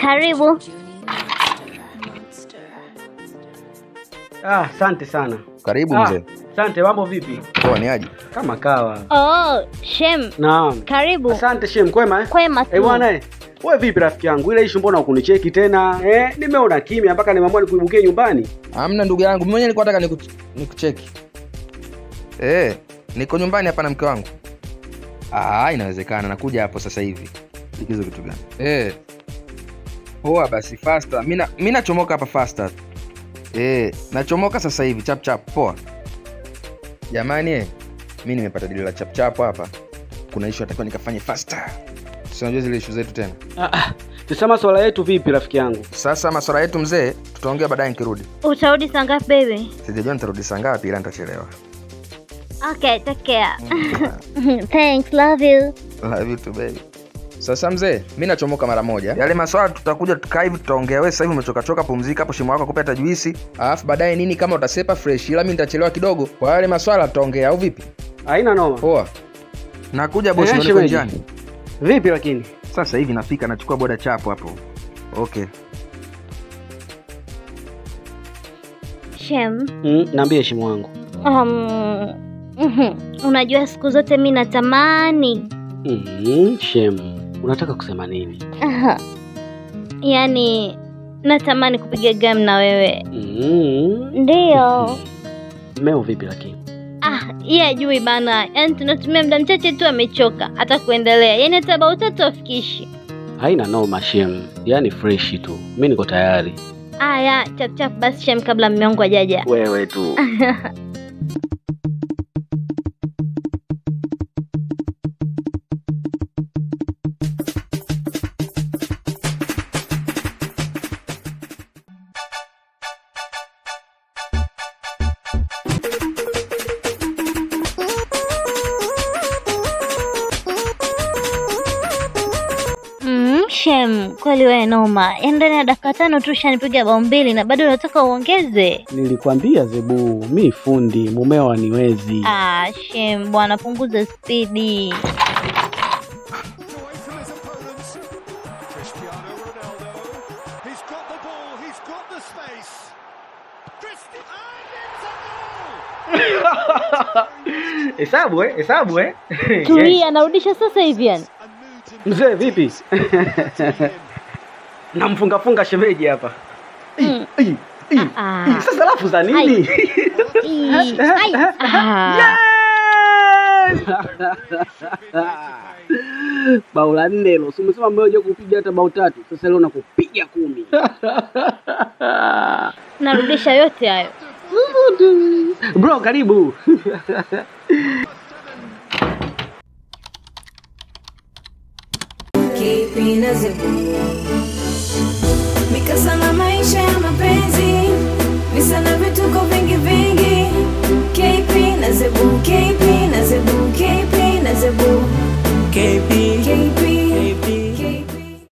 Karibu. Ah, asante sana. Karibu Ah, mzee. Asante, mambo vipi? Poa, ni aje? Kama kawa. Oh, Shem. Naam. Karibu. Asante Shem, kwema eh? Kwema tu. Eh bwana eh. Wewe vipi rafiki yangu? Ile issue mbona hukunicheki tena? Eh, nimeona kimya mpaka nimeamua nikuibukie nyumbani. Hamna ndugu yangu, mimi mwenyewe nilikuwa nataka niku, nikucheki. Eh, niko nyumbani hapa na mke wangu. Ah, inawezekana nakuja hapo sasa hivi. Likizo kitu gani? Eh. Poa basi faster. Mimi mimi nachomoka hapa faster. Eh, nachomoka sasa hivi chap chap. Poa. Jamani eh, mimi nimepata dili la chap chap hapa. Kuna issue atakiwa nikafanye faster. Si unajua zile issue zetu tena. Ah, ah. Tusema swala yetu vipi rafiki yangu? Sasa masuala yetu mzee, tutaongea baadaye nikirudi. Utarudi saa ngapi baby? Sijajua nitarudi saa ngapi ila nitachelewa. Okay, take care. Thanks, love you. Love you too, baby. Sasa mzee, mi nachomoka mara moja. Yale maswala tutakuja tukaa hivi tutaongea. Wewe sasa hivi umechoka choka, pumzika hapo, shimo wako akupe hata juisi, alafu baadaye nini kama utasepa fresh, ila mi nitachelewa kidogo. Kwa yale maswala tutaongea, au vipi? Haina noma. Poa. Nakuja bosi, Eh, niko shemeji. njiani. Vipi lakini? Sasa hivi nafika, nachukua boda chapo hapo. Okay. Shem. Mm, naambie shimo wangu. Um, mhm. Unajua siku zote mi natamani Mm, Shem, unataka kusema nini? Aha. yaani natamani kupiga game na wewe Mm. ndiyo Mmeo vipi lakini? ah yeye ajui bana yaani tunatumia muda mchache tu amechoka hata kuendelea yaani hata bao tatu afikishi Haina noma Shem. Yaani fresh tu. Mimi niko tayari. aya chapchap basi shem kabla mme wangu ajaja Wewe tu. mm, shem kweli wewe noma yaani ndani ya dakika tano tu shanipiga bao mbili na bado unataka uongeze Nilikwambia Zebu, mi fundi, mumeo aniwezi. ah shem bwana punguza spidi away from his opponents. Cristiano Ronaldo. He's got the ball. He's got the space. Cristiano. And it's a goal! Hesabu eh, hesabu eh. tulia anarudisha sasa hivi yani A new Mzee vipi? to him. Namfunga funga shemeji hapa. Mm. Ii, ii, Ah. ii, Sasa lafu za nini? Ii, ai, ah. Yes! bao la nne hilo. Si umesema mbona unajua kupiga hata bao tatu. Sasa leo nakupiga kumi. narudisha yote hayo Bro, karibu. Keeping us mikasa na maisha ya mapenzi visa na vituko vingi vingi